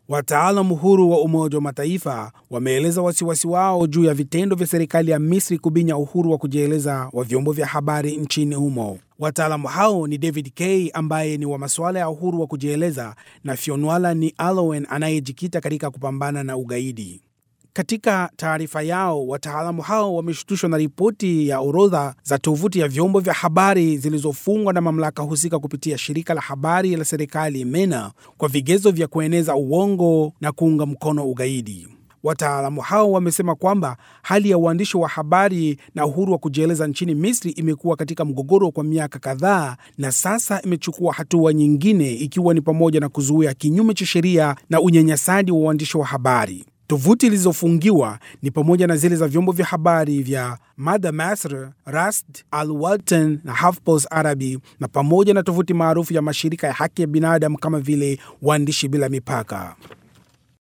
Wataalamu huru wa Umoja wa Mataifa wameeleza wasiwasi wao juu ya vitendo vya serikali ya Misri kubinya uhuru wa kujieleza wa vyombo vya habari nchini humo. Wataalamu hao ni David Kay ambaye ni wa masuala ya uhuru wa kujieleza na Fionnuala ni Alowen anayejikita katika kupambana na ugaidi. Katika taarifa yao, wataalamu hao wameshtushwa na ripoti ya orodha za tovuti ya vyombo vya habari zilizofungwa na mamlaka husika kupitia shirika la habari la serikali MENA kwa vigezo vya kueneza uongo na kuunga mkono ugaidi. Wataalamu hao wamesema kwamba hali ya uandishi wa habari na uhuru wa kujieleza nchini Misri imekuwa katika mgogoro kwa miaka kadhaa na sasa imechukua hatua nyingine, ikiwa ni pamoja na kuzuia kinyume cha sheria na unyanyasaji wa uandishi wa habari. Tovuti zilizofungiwa ni pamoja na zile za vyombo vya habari vya Mada Masr, Rast, Al Watan na Hafpos Arabi na pamoja na tovuti maarufu ya mashirika ya haki ya binadamu kama vile Waandishi Bila Mipaka.